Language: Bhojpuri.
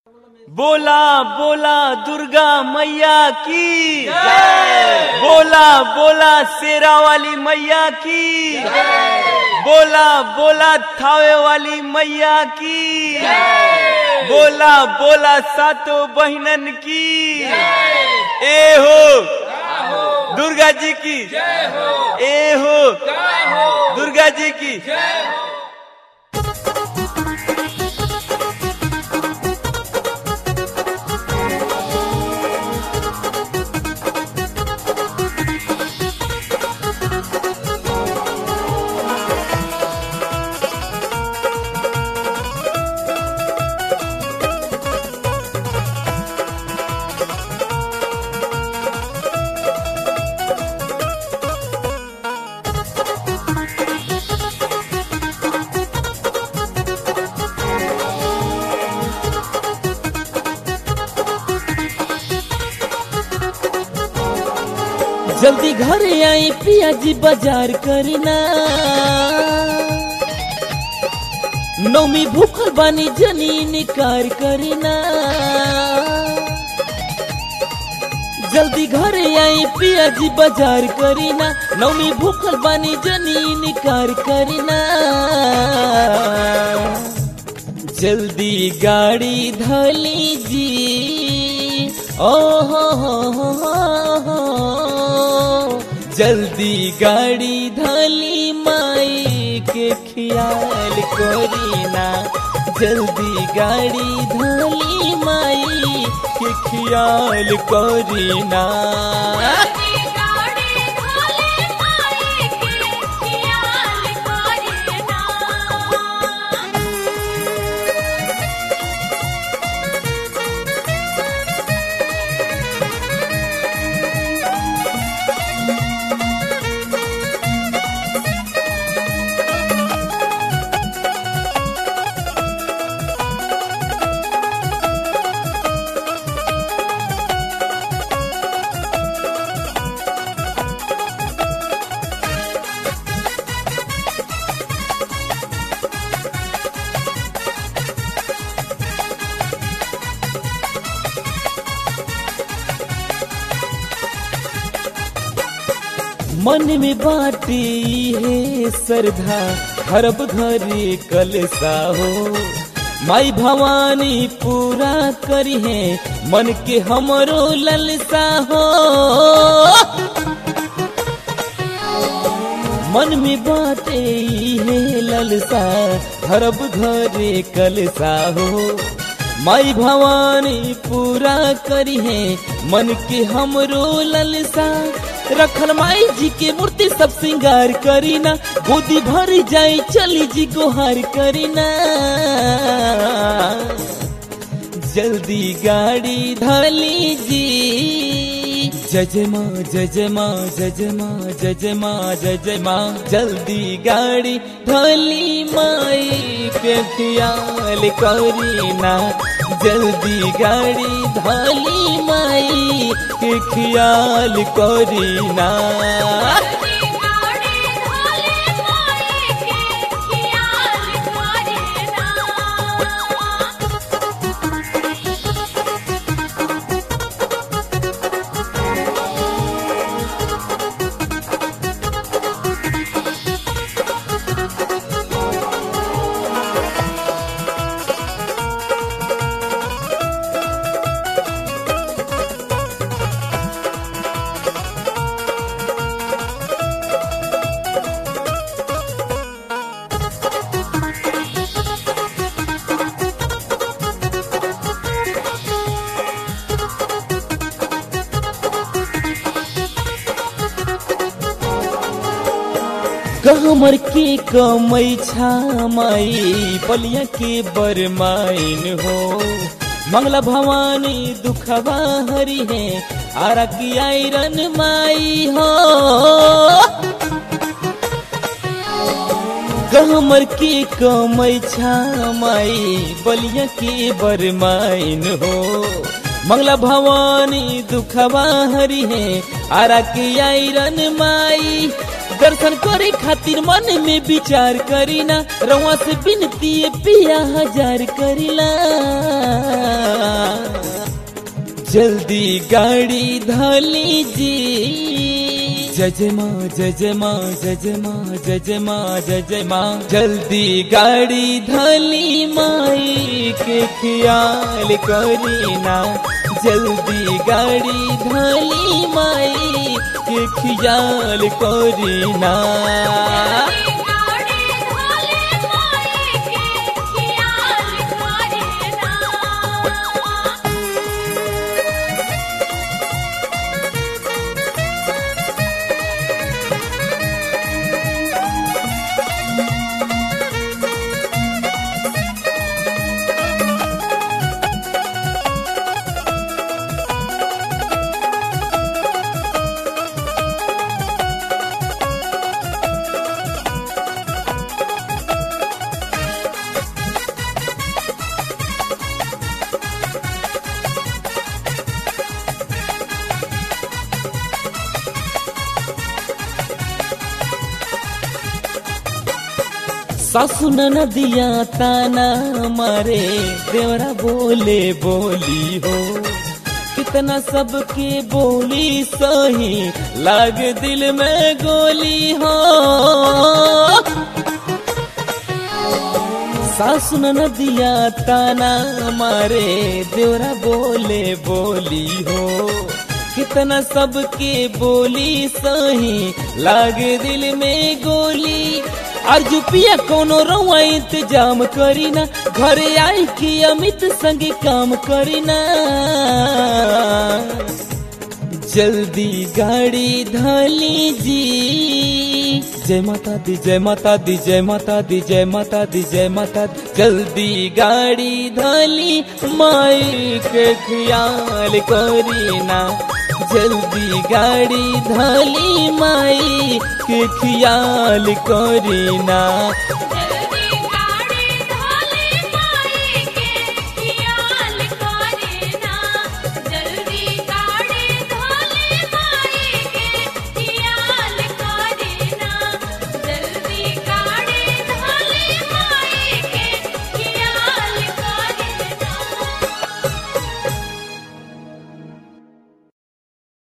बोला बोला दुर्गा मैया की बोला बोला शेरा वाली मैया की बोला बोला थावे वाली मैया की बोला बोला सातों बहनन की ए हो दुर्गा जी की ए हो दुर्गा जी की जल्दी घरे आई पिया जी बाजार करना नौमी भूखल बानी जनी निकार करना जल्दी घरे आई पिया जी बाजार करीना नौमी भूखल बानी जनी निकार करना जल्दी गाड़ी धली जी ओ हो हो हो हो जल्दी गाड़ी धली माई के ख्याल करीना जल्दी गाड़ी धली माई के ख्याल करीना गाड़ी धोले माई के खियाल करेना मन में बाटे है श्रद्धा हरब घरे कलसा हो माई भवानी पूरा करी है मन के हमरो ललसा हो मन में बाटे है ललसा हरब घरे कलसा हो माई भवानी पूरा करी है मन के हमरो ललसा रखल माई जी के मूर्ति सब श्रृंगार करीना गोदी भर जाई चली जी गोहार करीना जल्दी गाड़ी धली जी जजमा जजमा जजमा जजमा जजमा जल्दी गाड़ी धली माई पे ख्याल करीना जल्दी गाड़ी धली माई के ख्याल करीना गाड़ी धोले माई के खियाल करेना कहमर के कमई छामाई पलिया के बरमाइन हो मंगला भवानी दुखवा हरी है आरा की आयरन माई हो गहमर के कमई छामाई बलिया के बरमाइन हो मंगला भवानी दुखवा हरी है आरा के आयरन माई दर्शन करे खातिर मन में विचार करीना रवा से बिनती पिया हजार करीला जल्दी गाड़ी धाली जी जय जय माँ जय जय माँ जय जय माँ जय जय माँ जय जय माँ जल्दी गाड़ी धाली माई के ख्याल करीना जल्दी गाड़ी धाली माई के ख्याल करीना गाड़ी ढोले माई के खियाल करे ना सासु नदिया ताना मारे देवरा बोले बोली हो कितना सबके बोली सही लाग दिल में गोली हो सासु नदिया ताना मारे देवरा बोले बोली हो कितना सबके बोली सही लागे दिल में गोली अर्जु पिया कोनो रवा इंतजाम करीना घरे आई कि अमित संगे काम करीना जल्दी गाड़ी धाली जी जय माता दी जय माता दी जय माता दी जय माता दी जय माता दी जल्दी गाड़ी धाली माई के ख्याल करीना जल्दी गाड़ी धाली माई के ख्याल करीना जल्दी